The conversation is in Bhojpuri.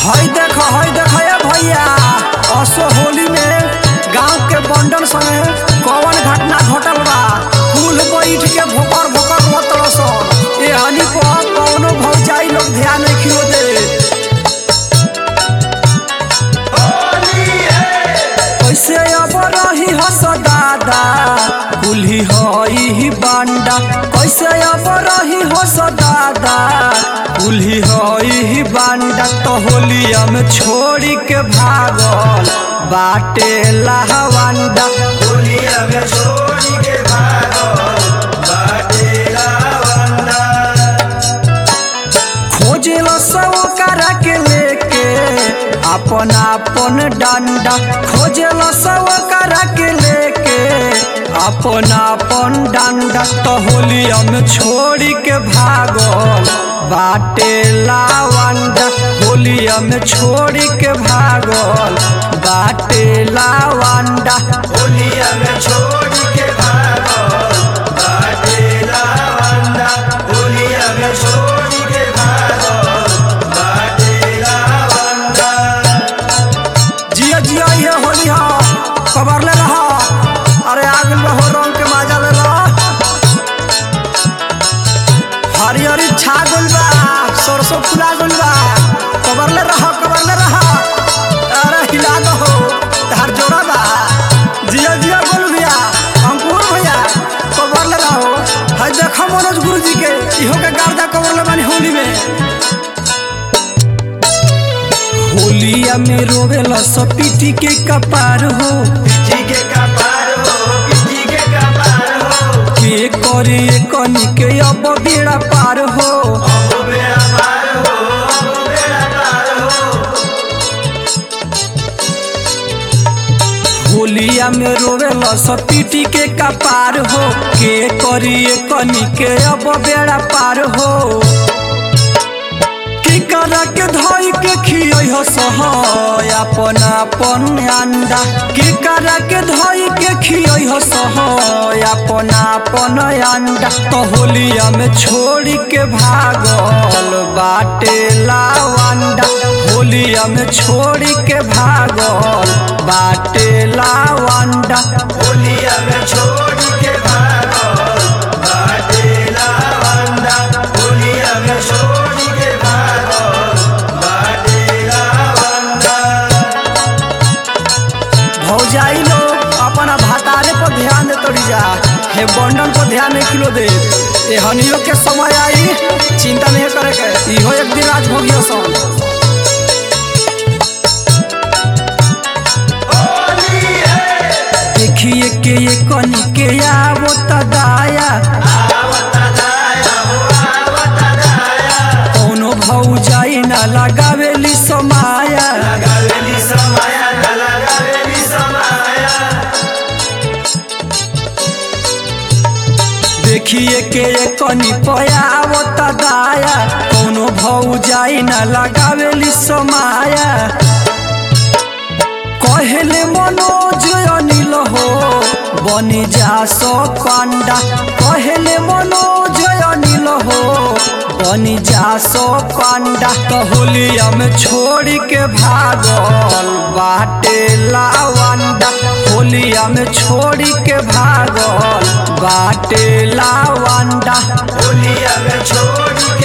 हई देख हई देख ए भैया असो होली में गांव के बंडन संगे कौन घटना घटल बा कुल बैठ के भोकर भोकर मतल सन ए हनी पर कौनो भौजाई लोग ध्यान रखियो दे कैसे अब रही हस दादा कुल्ही हई बांडा कैसे अब रही हस दादा कुल्ही हई बांडा तो होलिया में छोड़ी के भागल बाटे लाहवांडा होलिया में छोड़ी के भागल बाटे लावंडा खोजेल सब करा के लेके अपन अपन डंडा खोजेल सब करा के लेके अपन अपन डंडा तो होलिया में छोड़ी के भागल बाटे लावंडा होलिया में छोड़ी के भागल बाटे लावंडा होलिया में छोड़ी के भागल बाटे लावंडा होलिया में छोड़ी के भागल बाटे लावंडा जिया जिया ये होली हा खबर ले रहा अरे आग में हो रंग के माजा ले ला हरी हरी छा गइल बा सरसों फुला गइल बा खबर ले रहा खबर ले रहा अरे हिला दो हो तार जोड़ा बा जिया जिया बोल भैया अंकुर भैया खबर ले रहो हाय देखो मनोज गुरु जी के इहो के गार्दा खबर ले बानी होली में होलिया में रोवेला सब पीटी के कपार हो पिटी के कपार हो पिटी के कपार हो के करे कनी के अब बेड़ा पार हो अब बेड़ा पार हो अब बेड़ा पार हो होलिया में रोवेला सब पीटी के कपार हो के करे कनी के अब बेड़ा पार हो की करा के धोई के खियै हो सहय अपन अपन अंडा की करा के धोई के खियै हो सहय अपन अपन अंडा तो होलिया में छोड़ी के भागल बाटे लावंडा होलिया में छोड़ी के भागल बाटे लावंडा होलिया में छोड़ी के भागल बाटे लावंडा होलिया में छोड़ी के भागल बाटे लावंडा भौजाई लोग अपना भातारे पर ध्यान दे तोड़ी जा हे बंडल पर ध्यान नहीं किलो दे ए हनियो के समय आई चिंता नहीं करे के इहो एक दिन राज भोगियो सन होली है देखिए के ये कनी के आवो तदाया आवता दाया हो आवता दाया कोनो भौजाई ना लगावेली समाया लगावेली समाया न लगावेली समाया देखिए के ये कनी पयावो तदाया कोनो भौजाई ना लगावेली समाया कहले मनोज अनिल हो बनी जा सो पांडा कहले मनोज अनिल हो बनी जा सो पांडा तो होलिया में छोड़ी के भागल बाटे लावंडा होलिया में छोड़ी के भागल बाटे लावंडा होलिया में छोड़ी